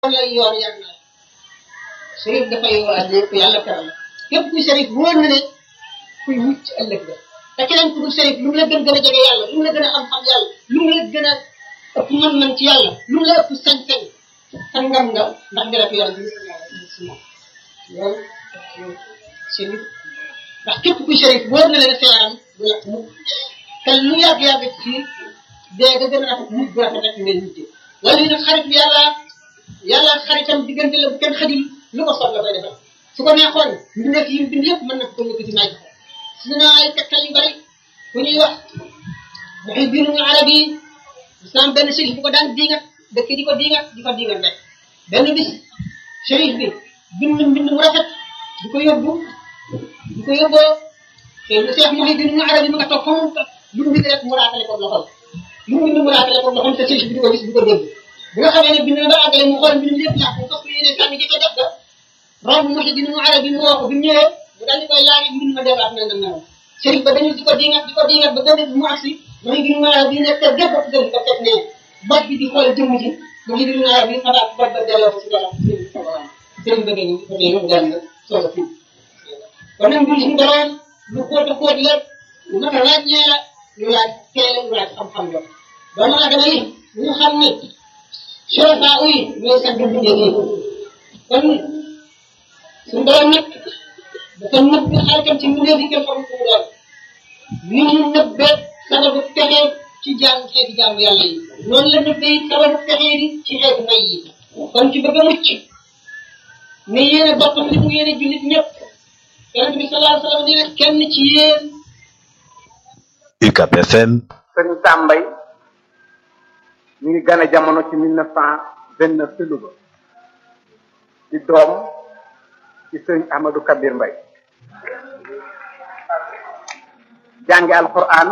lay yoon yàgg na sërif dafay waa lépp yàlla teral képp kuy sërif wóor na ne kuy mucc ëllëg la te keneen ku dul sërif lu mu la gën gën a jege yàlla lu mu la gën a xam-xam yàlla lu mu la gën a ëpp mën-mën ci yàlla lu mu la ëpp sañ-sañ sangam nga ndax nga def yàlla bi si moom loolu sërif ndax képp kuy sërif wóor na leen seeram du yàq mukk te lu yàgg-yàgg ci dee nga gën a rafet mujj bu rafet rek ngay mujj wala yi nag xarit yàlla yàlla xaritam diggante la bu kenn xajul lu ko soxla koy defal su ko neexoon mbindeef yi mu bind yëpp mën na ko yëkkati naaj si na ay tegtal yu bari bu ñuy wax waxi biinu arabi islam benn sérif bu ko daan diingat dëkk di ko diingat di ko diingat rek benn bis sérif bi bind mbind mu rafet di ko yóbbu di ko yóbboo te lu seex waxi biinu arabi mu nga toog fa mu lu mu bind rek mu raatale ko loxol lu mu bind mu raatale ko loxol te sérif bi di ko gis di ko dégg bi nga xamee ne bind na ba àggale mu xool mbind lépp yàqu fas yéene sànni di ko def ga romb waxi biinu arabi mu woo ko bi mu ñëwee mu daal di koy laaj mbind ma delluwaat na na sérif ba dañu di ko diingat di ko diingat ba benn mu agsi waxi biinu arabi bi nekk gépp ak dëgg ko teg ne bot bi di xool jëmm ji waxi biinu arabi bi xalaat bot ba delloo ko si dara sëriñ ba dañu ko dee daal na soog a fi kon nag mbir suñu borom lu xóot a xóot la lu mat a laaj ñee la lu laaj teel lu laaj xam-xam la doomu aadama yi ñu xam ne chorofa uy ñooy sax di bindee nii kon suñu borom nag dafa nëbb xaritam ci mbindee bi kenn xamul ko mu doon ni mu nëbbee sababu texee ci jaamu xeeti jaamu yàlla yi noonu la nëbbee sababu texee di ci xeetu may yi kon ci bëgg a mucc ne yéene boppam li mu yéene jullit ñëpp yonente bi sallallahu alayhi wa sallam nee na kenn ci yéen UCAB FM sëriñ Sambay mi ngi gane jamono ci mille neuf cent vingt neuf ci Louga di doom ci sëriñ Ahmadou Kabir Mbay jànge alquran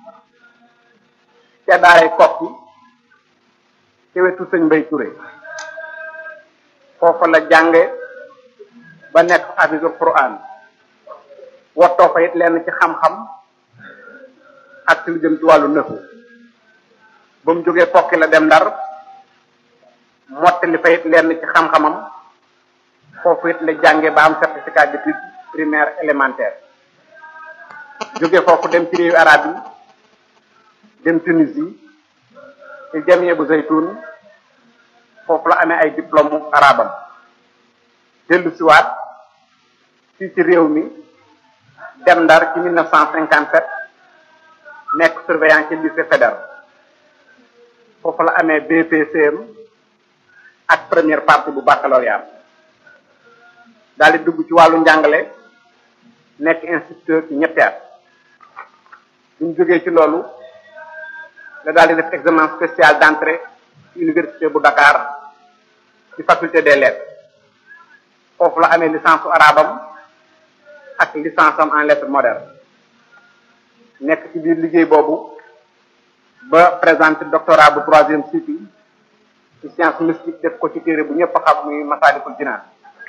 ca daaray kokki ci wetu sëñ Mbay Touré foofa la jànge ba nekk hafisul quran wottoo fa it lenn ci xam-xam ak ci lu jëm ci wàllu nëfu ba mu jógee kokki la dem ndar mottali fa it lenn ci xam-xamam foofu it la jànge ba am certificat d'études primaire élémentaire jóge foofu dem ci réewu arab yi dem Tunisie ci jamie bu zaytun foofu la amee ay diplôme arabam dellu siwaat fii ci réew mi dem ndar ci 1957 nekk surveillant ci lycée fédéral foofu la amee BPCM ak première partie bu baccalauréat daal di dugg ci wàllu njàngale nekk instituteur ci ñetti at buñ jógee ci loolu la daal di def examen spécial d'entrée ci université bu Dakar ci faculté des lettres foofu la amee licence su arabam ak licence am en lettres modernes nekk ci biir liggéey boobu ba présenté doctorat bu troisième cycle ci science mystique def ko ci téere bu ñëpp xam muy Masaalikul Jinaan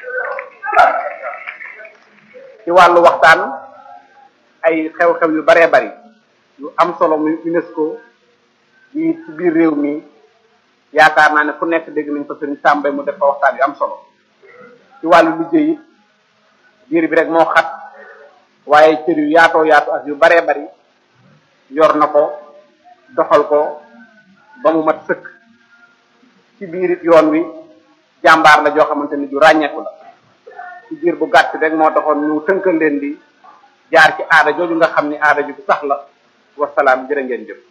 ci wàllu waxtaan ay xew-xew yu baree bari yu am solo muy UNESCO yi ci biir réew mi yaakaar naa ne fu nekk dégg nañ ko sëriñ Sàmbay mu def fa waxtaan yu am solo ci wàllu liggéey it diir bi rek moo xat waaye cër yu yaatoo yaatu ak yu baree bari yor na ko doxal ko ba mu mat sëkk ci biir it yoon wi jàmbaar la joo xamante ni ju ràññeeku la ci biir bu gàtt rek moo taxoon ñu tënkal leen di jaar ci aada jooju nga xam ni aada ju sax la wasalaam jërë ngeen jëf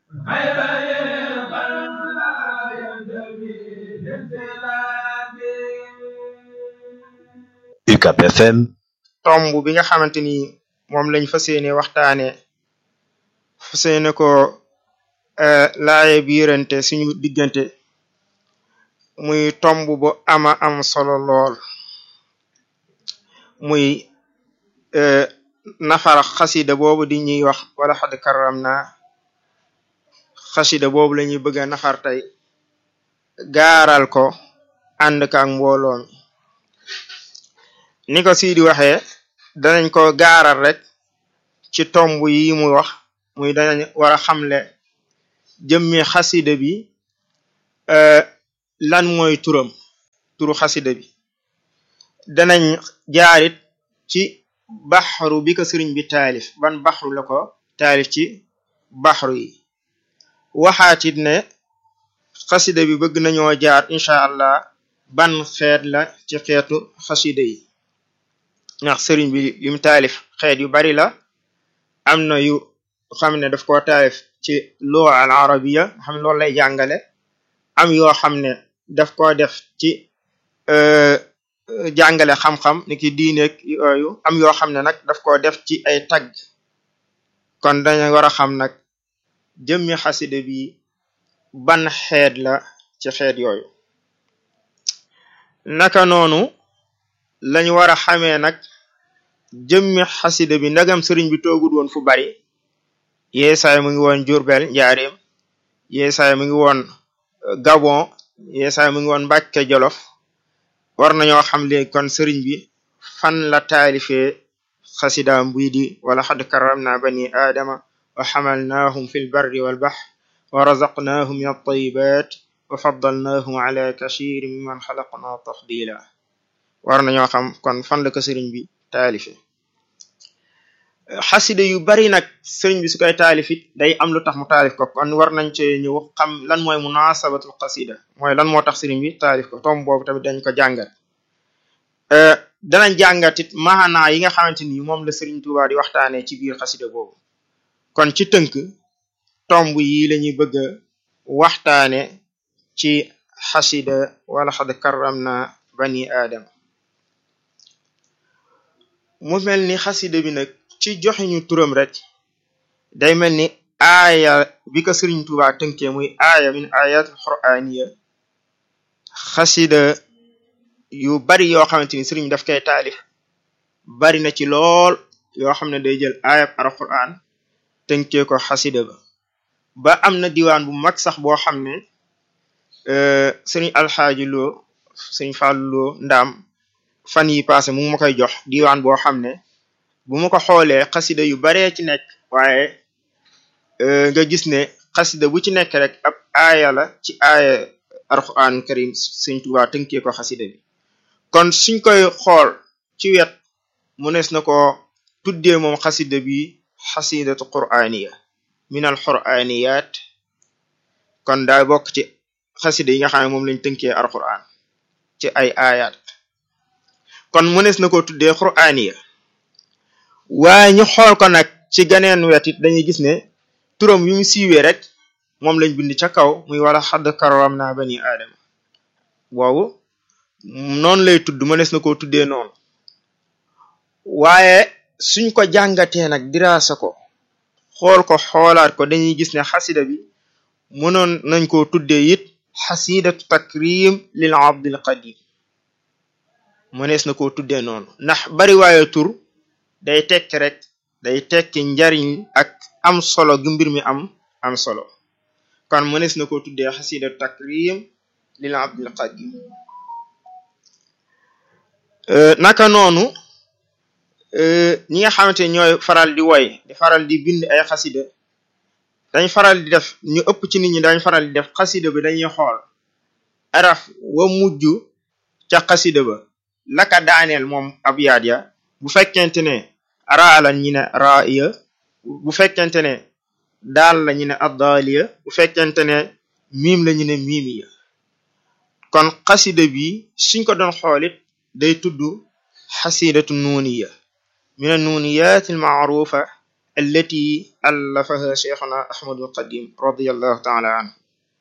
UCAB FM tomb bi nga xamante ni moom lañ fas yéene waxtaane fas yéene ko laaye biirante suñu diggante muy tomb bu ama am solo lool muy nafar xasida boobu di ñuy wax wala xad karam na xasida boobu la ñuy bëgg a nafar tey gaaral ko ànd ka ak mbooloo mi ni ko Sidi waxee danañ ko gaaral rek ci tomb yi mu wax muy danañ war a xamle jëmmi xasida bi lan mooy turam turu xasida bi danañ jaarit ci baxru bi ko sëriñ bi taalif ban baxru la ko taalif ci baxru yi waxaatit ne xasida bi bëgg nañoo jaar incha allah ban xeet la ci xeetu xasida yi ndax sëriñ bi lim taalif xeet yu bari la am na yu xam ne daf koo taalif ci lugha al arabiya xam loolu lay jàngale am yoo xam ne daf koo def ci jàngale xam-xam ni ki diineeg yooyu am yoo xam ne nag daf koo def ci ay tagg kon dañu war a xam nag jëmmi xasida bi ban xeet la ci xeet yooyu naka noonu lañu war a xamee nag jëmmi xasida bi ndagam sëriñ bi toogul woon fu bari yeesaay mu ngi woon Jurbel njaareem yeesaay mu ngi woon Gabon yeesaay mu ngi woon Mbàkke Jolof war nañoo xam léegi kon sëriñ bi fan la taalifee xasidaam buy di wala xad karamna bani aadama wa xamalnaahum fi lbarri walbax wa razaqnaahum min altayibat wa faddalnaahum ala kasiir mimman xalaqna tafdila war nañoo xam kon fan la ko sëriñ bi taalife xasida yu bari nag sëriñ bi su koy taalifit day am lu tax mu taalif ko kon war nañ cee ñëw xam lan mooy munasabatul xasida mooy lan moo tax sëriñ bi taalif ko tom boobu tamit dañ ko jàngat danañ jàngatit maanaa yi nga xamante ni moom la sëriñ Tuubaa di waxtaanee ci biir xasida boobu kon ci tënk tomb yi lañuy bëgg a waxtaane ci xasida wala xad karram na bani aadama mu mel ni xasida bi nag ci joxiñu turam rek day mel ni aaya bi ko sëriñ Tuubaa tënkee muy aaya min ayatul qur'aniya xasida yu bari yoo xamante ni sëriñ daf koy taalif bari na ci lool yoo xam ne day jël aayab alquran tënkee ko xasida ba ba am na diwaan bu mag sax boo xam ne sëriñ alxaaji loo sëriñ fàllu loo ndaam fan yi passé mu ngi ma koy jox diwaan boo xam ne bu ma ko xoolee xasida yu baree ci nekk waaye nga gis ne xasida bu ci nekk rek ab aaya la ci aaya alquran karim sëriñ Tuubaa tënkee ko xasida bi kon suñ koy xool ci wet mënees na ko tuddee moom xasida bi xasidatu qur'aniya min al qur'aniyat kon daa bokk ci xasida yi nga xam ne moom lañ tënkee alquran ci ay ayat kon mënees na ko tuddee qur'aniya waaye ñu xool ko nag ci ganeen wet it dañuy gis ne turam yu mu siiwee rek moom lañ bind ca kaw muy wala xadd karam naa bani aadama boobu noonu lay tudd mënees na koo tuddee noonu waaye suñ ko jàngatee nag diraasa ko xool ko xoolaat ko dañuy gis ne xasida bi mënoon nañ koo tuddee it xasidatu takrim lil abdil qadim mënees na koo tuddee noonu ndax bari waaye tur day tekki rek day tekki njariñ ak am solo gi mbir mi am am solo kon mënees na koo tuddee xasidatu takrim lil abdil qadim naka noonu ñi nga xamante ñooy faral di woy di faral di bind ay xasida dañ faral di def ñu ëpp ci nit ñi dañ faral di def xasida bi dañuy xool araf wa mujj ca xasida ba laka daaneel moom ab yaat ya bu fekkente ne raa la ñi ne raaya bu fekkente ne daal la ñu ne addaaliya bu fekkente ne miim la ñu ne miimiya kon xasida bi suñ ko doon xoolit day tudd xasidatu nuuniya min annuniyat almaarufa allati allafaha cheikhuna ahmadu alqadim radiallahu taala anhu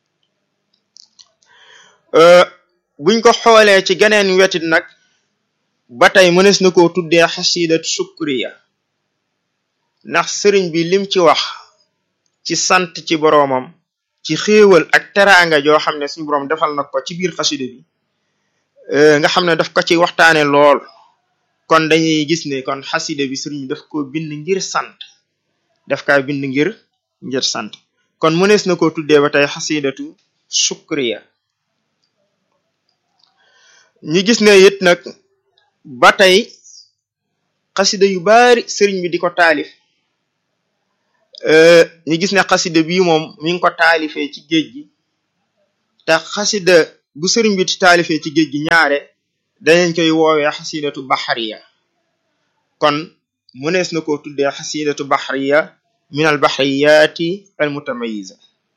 buñ ko xoolee ci geneen wetit nag ba tey mënees na koo tuddee xasidatu shukriya ndax sëriñ bi lim ci wax ci sant ci boroomam ci xéewal ak teraanga joo xam ne suñu boroom defal na ko ci biir xasida bi nga xam ne daf ko ci waxtaane lool kon dañuy gis ne kon xasida bi sëriñ bi daf ko bind ngir sant daf kaa bind ngir ngir sant kon mënees na koo tuddee ba tey xasidatu shukriya ñu gis ne it nag ba tey xasida yu bari sëriñ bi di ko taalif ñu gis ne xasida bii moom mi ngi ko taalifee ci géej gi te xasida bu sëriñ bi taalifee ci géej gi ñaare danañ koy woowee xasidatu baxariya kon mënees na koo tuddee xasidatu baxariya min al baxriyaati al mutamayiza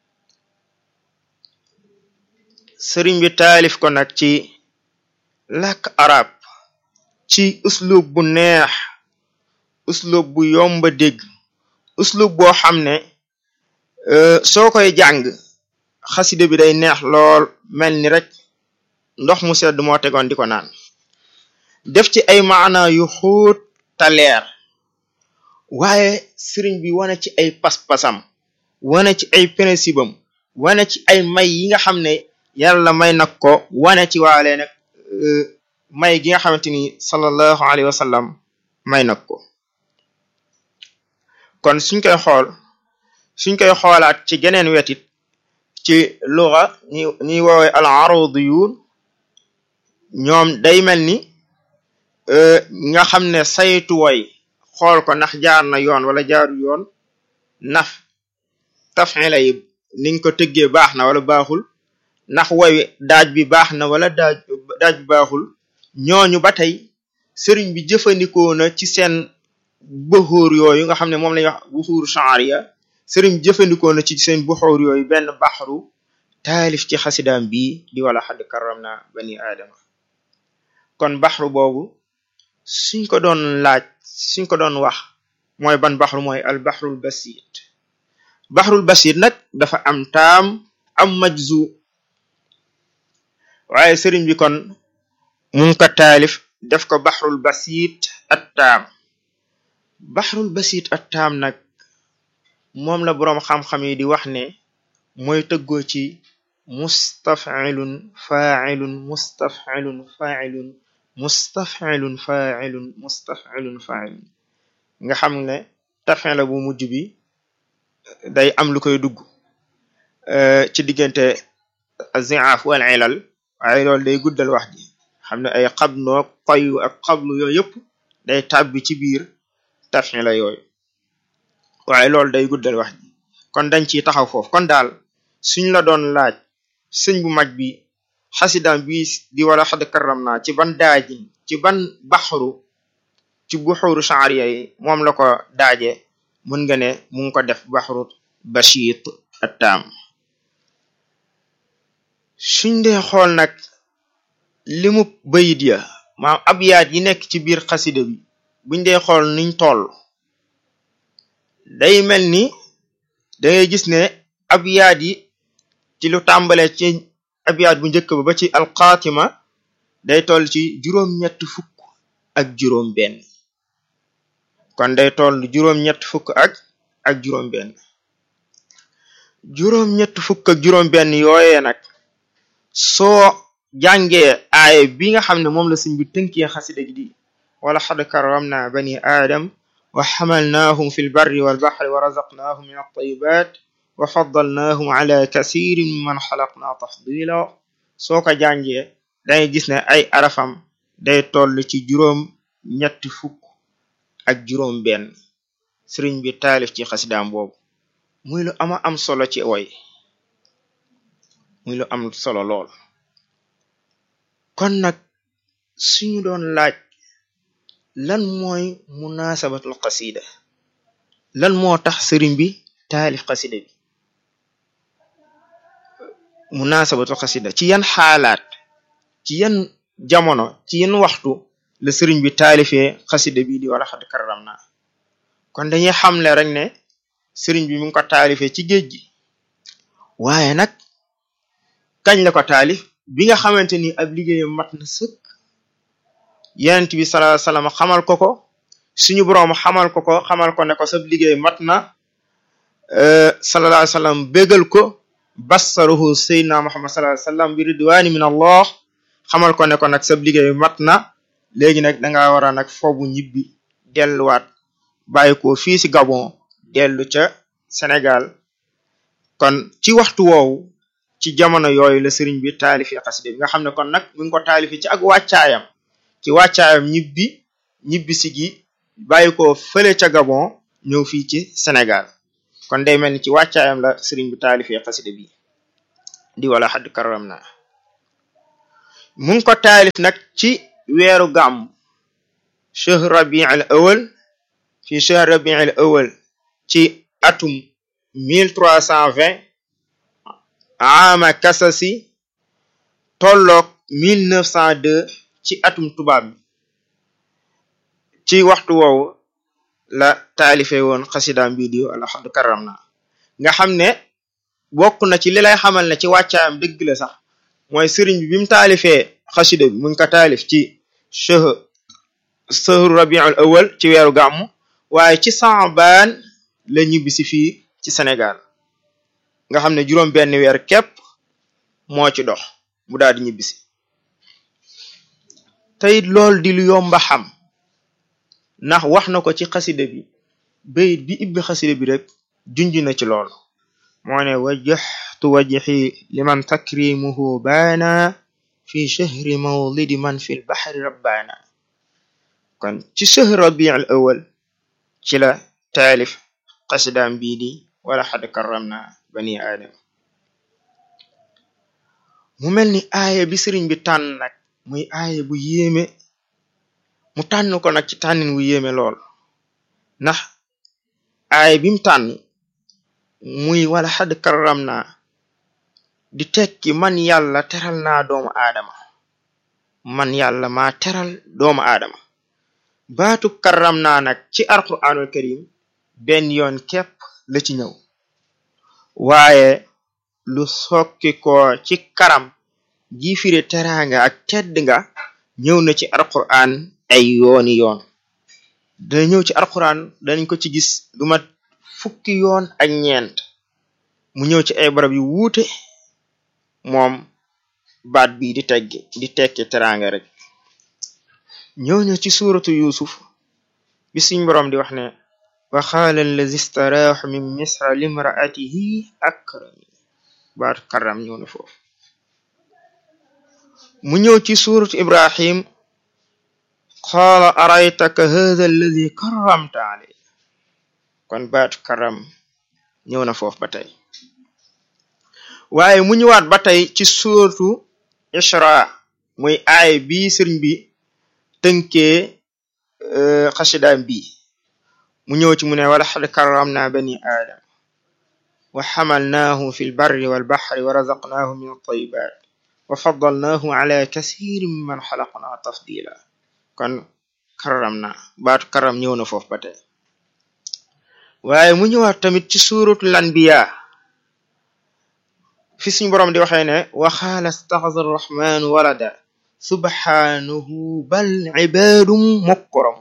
sëriñ bi taalif ko nag ci làkk arab ci uslub bu neex uslub bu yomba dégg uslub boo xam ne soo koy jàng xasida bi day neex lool mel ni rek ndox mu sedd moo tegoon di ko naan def ci ay maana yu xuut ta leer waaye sëriñ bi wane ci ay pas-pasam wane ci ay principe am wane ci ay may yi nga xam ne yàlla may nag ko wane ci waale nag may gi nga xamante ni sallallahu alayhi wa sallam may nag ko kon suñ koy xool suñ koy xoolaat ci geneen wetit ci luga ñi ñuy woowe al arudiyun ñoom day mel ni nga xam ne saytu woy xool ko ndax jaar na yoon wala jaaru yoon naf tafila yi niñ ko tëggee baax na wala baaxul ndax woy daaj bi baax na wala daaj daaj bi baaxul ñooñu ba tey sëriñ bi jëfandikoo na ci seen buxuur yooyu nga xam ne moom lañuy wax buxuur sha'riya sëriñ bi jëfandikoo na ci seen buxuur yooyu benn baxru taalif ci xasidaam bii di wala xadd karam na bani aadama kon baxru boobu suñ ko doon laaj suñ ko doon wax mooy ban baxru mooy al baxrul basit baxrul basit nag dafa am taam am majzu waaye sëriñ bi kon mu ngi ko taalif def ko baxrul basit at taam baxrul basit at taam nag moom la boroom xam-xam yi di wax ne mooy tëggoo ci mustafilun failun mustafilun failun mustafilun failun mustafilun failun nga xam ne tafin la bu mujj bi day am lu koy dugg ci diggante ziaf wal ilal waaye loolu day guddal wax ji xam ne ay xabnoog xoyu ak xablu yooyu yëpp day tàbbi ci biir tafin la yooyu waaye loolu day guddal wax ji kon dañ ciy taxaw foofu kon daal suñ la doon laaj sëñ bu mag bi xasidam bi di wala xad karam naa ci ban daajin ci ban baxru ci buxuru sha'riya yi moom la ko daaje mën nga ne mu ngi ko def baxru bashit attaam suñ dee xool nag limu bayit ya maam abyaat yi nekk ci biir xasida bi buñ dee xool niñ toll day mel ni dangay gis ne abyaat yi ci lu tàmbale ci abyaat bu njëkk ba ba ci alxaatima day toll ci juróom-ñett fukk ak juróom benn kon day toll juróom-ñett fukk ak ak juróom benn juróom-ñett fukk ak juróom benn yooyee nag soo jàngee aaye bi nga xam ne moom la sëñ bi tënkee xasida gi di wala xad karamna bani aadam wa xamalnaahum fi lbarri walbaxri wa razaqnaahum min altayibat wa faddalnaahum ala kasirin mimman xalaqna tafdila soo ko jàngee dangay gis ne ay arafam day toll ci juróom ñetti fukk ak juróom benn sëriñ bi taalif ci xasidaam boobu muy lu ama am solo ci woy muy lu am solo lool kon nag suñu doon laaj lan mooy munasabatul xasida lan moo tax sëriñ bi taalif xasida bi munasabatul xasida ci yan xaalaat ci yan jamono ci yan waxtu la sëriñ bi taalifee xasida bi di wala xad karam naa kon dañuy xamle rek ne sëriñ bi mu ngi ko taalifee ci géej gi waaye nag kañ la ko taalif bi nga xamante ni ab liggéeyam mat na sëkk yenent bi sallallahu alayhi wasallam xamal ko ko suñu boroom xamal ko ko xamal ko ne ko sab liggéey mat na sallallahu alayhi wasallam bégal ko bassaruhu sayyidina muhammad sallallahu alayhi wasallam bi ridwani min allah xamal ko ne ko nag sab liggéey mat na léegi nag danga war a nag foobu ñibbi delluwaat bàyyi ko fii ci Gabon dellu ca Sénégal kon ci waxtu woowu ci jamono yooyu la sëriñ bi taalifi xasida bi nga xam ne kon nag mi ngi ko taalifi ci ak wàccaayam ci wàccaayam ñibbi ñibbi si gi bàyyi ko fële ca Gabon ñëw fii ci Sénégal kon day mel ni ci wàccaayam la sëriñ bi taalifi xasida bi di wala xadd karam na mu ngi ko taalif nag ci weeru gàmm shahr rabi al awal fi shahr rabi al awal ci atum 1320 ama kasasi tolloog 1902 ci atum tubaab bi ci waxtu woowu la taalife woon xasidaam bii di alxad karam na nga xam ne bokk na ci li lay xamal ne ci wàccaayam dëgg la sax mooy sëriñ bi bi mu taalifee xasida bi mu ngi ko taalif ci shahr sahru rabiul awal ci weeru gàmmu waaye ci saabaan la ñibbisi fii ci Sénégal nga xam ne juróom benn weer képp moo ci dox mu daal di ñibbisi teyit lool di lu yomba xam ndax wax na ko ci xasida bi bayit bi ibbi xasida bi rek junj na ci lool moo ne wajjahtu wajhi liman takrimuhu baana fi shahri mawlidi man fi lbaxri rabbaana kon ci shahr rabiul awal ci la taalif xasidaam bii di wala xad karramna bani aadama mu mel ni aaya bi sëriñ bi tànn nag muy aaya bu yéeme mu tànn ko nag ci tànnin wu yéeme lool ndax aaya bi mu tànn muy wala xad karramna di tekki man yàlla teral naa doomu aadama man yàlla maa teral doomu aadama baatu karram naa nag ci alquraanul karim benn yoon képp la ci ñëw waaye lu sokki ko ci karam ji firi teraanga ak tedd nga ñëw na ci alquraan ay yooni yoon dana ñëw ci alquraan danañ ko ci gis lu mat fukki yoon ak ñeent mu ñëw ci ay barab yu wuute moom baat bi di teggi di tekki teraanga rek ñëw na ci suuratu yusuf bi suñ boroom di wax ne wa qaala allazi staraaxu min misra limraatihi akrami baatu karam ñëw na foofu mu ñëw ci suuratu ibrahim qaala araytaka hadha allazi karramta alay kon baatu karam ñëw na foofu ba tey waaye mu ñëwaat ba tey ci suuratu isra muy aay bi sëriñ bi tënkee xasidaam bi mu ñëw ci mu ne wala xad karramna bani aadam wa xamalnaahum fi lbarri walbaxri wa razaqnaahum min altayibat wa faddalnaahum ala kasirin mimman xalaqna tafdila kon karram na baatu karram ñëw na foofu ba tey waaye mu ñëwaat tamit ci suuratul anbiya fi suñu boroom di waxee ne wa xaala staxaza arrahmanu walada subhanahu bal ibadum mukram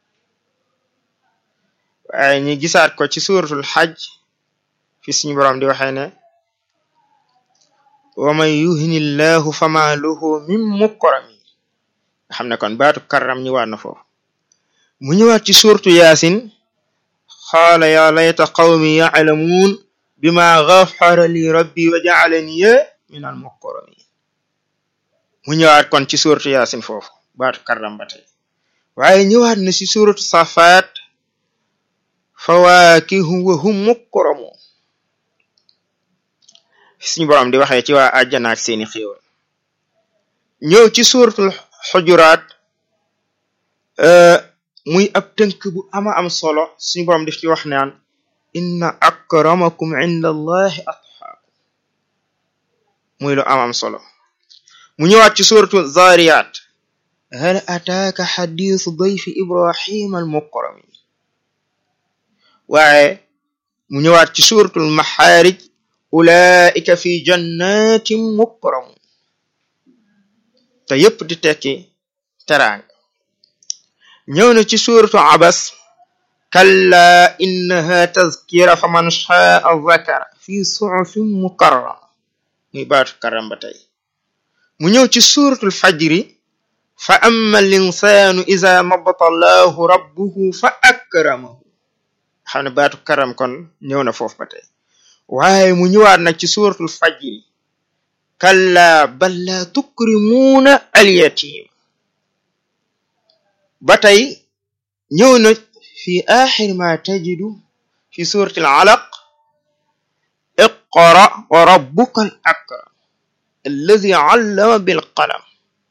waaye ñu gisaat ko ci suratul xaj fi suñu boroom di waxee ne wa man yuhini llahu fama lahu min mukrami nga xam ne kon baatu karram ñëwaat na foofu mu ñëwaat ci suratu yaasin xaala ya layta qawmi yaclamuun bima gafara li rabbi wa jacalaniya min al mukramin mu ñëwaat kon ci suratu yaasin foofu baatu karram ba tey waaye ñëwaat na ci suratu safaat fawaakihu wa hum mukramun suñu boroom di waxee ci waa àjjana ak seeni xéewal ñëw ci suratul xujuraat muy ab tënk bu ama am solo suñu boroom def ci wax naan inna akramakum inda allahi atqaakum muy lu am am solo mu ñëwaat ci suratu zariyat hal ataaka xadisu dayfi ibrahima al mukrami waaye mu ñëwaat ci suratul maxaarij ulaika fi jannatin mukramun te yépp di tekki teraanga ñëw na ci suratu abas kalla innaha tazkira fa man shaa zakara fi suhufin mukarrama muy baatu karam ba tey mu ñëw ci suratul fajri fa amma al insanu iza mabtalaahu rabbuhu fa akramahu xam ne baatu karam kon ñëw na foofu ba tey waaye mu ñëwaat nag ci suratul fajri kalla bal la tukrimuuna alyatim ba tey ñëw na fi axir ma tajidu fi suratil alaq iqra wa rabbuka al akram alladi allama bil qalam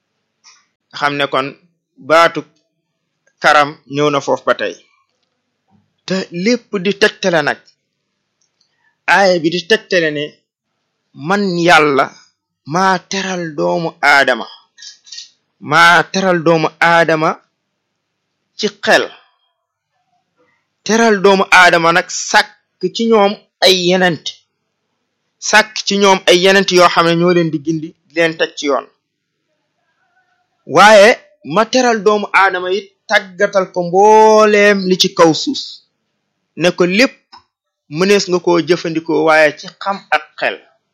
xam ne kon baatu karam ñëw na foofu ba tey te lépp di tegtale nag aaya bi di tegtale ne man yàlla maa teral doomu aadama maa teral doomu aadama ci xel teral doomu aadama nag sàkk ci ñoom ay yenent sàkk ci ñoom ay yenent yoo xam ne ñoo leen di gindi di leen teg ci yoon waaye ma teral doomu aadama it tàggatal ko mbooleem li ci kaw suus ne ko lépp mënees nga koo jëfandikoo waaye ci xam ak xel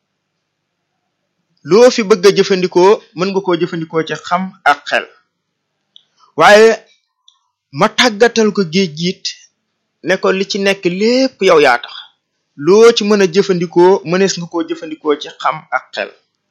loo fi bëgg a jëfandikoo mën nga koo jëfandikoo ci xam ak xel waaye ma tàggatal ko géej giit ne ko li ci nekk lépp yow yaa tax loo ci mën a jëfandikoo mënees nga koo jëfandikoo ci xam ak xel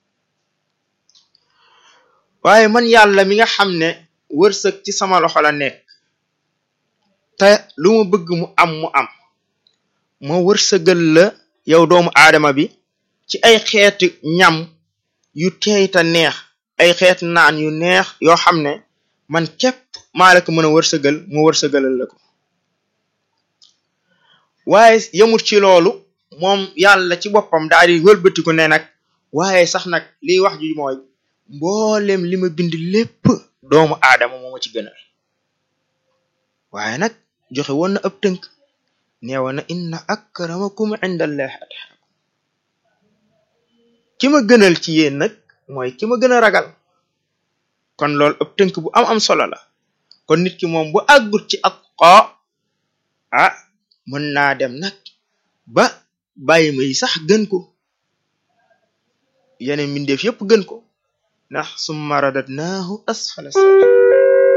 waaye man yàlla mi nga xam ne wërsëg ci sama loxo la nekk te lu ma bëgg mu am mu am ma wërsëgal la yow doomu aadama bi ci ay xeeti ñam yu teey te neex ay xeeti naan yu neex yoo xam ne man képp maa la ko mën a wërsëgal mu wërsëgalal la ko waaye yemut ci loolu moom yàlla ci boppam daal di wëlbatiku ne nag waaye sax nag liy wax ji mooy mboolem li ma bind lépp doomu aadama moo ma ci gënal waaye nag joxe woon na ab tënk neewoon na inna akramakum indallahi atqakum ki ma gënal ci yéen nag mooy ki ma gën a ragal kon loolu ab tënk bu am am solo la kon nit ki moom bu àggut ci ak xoo ah mën naa dem nag ba bàyyi ma yi sax gën ko yeneen mbindeef yépp gën ko ndax summa radadnaahu asfala safilin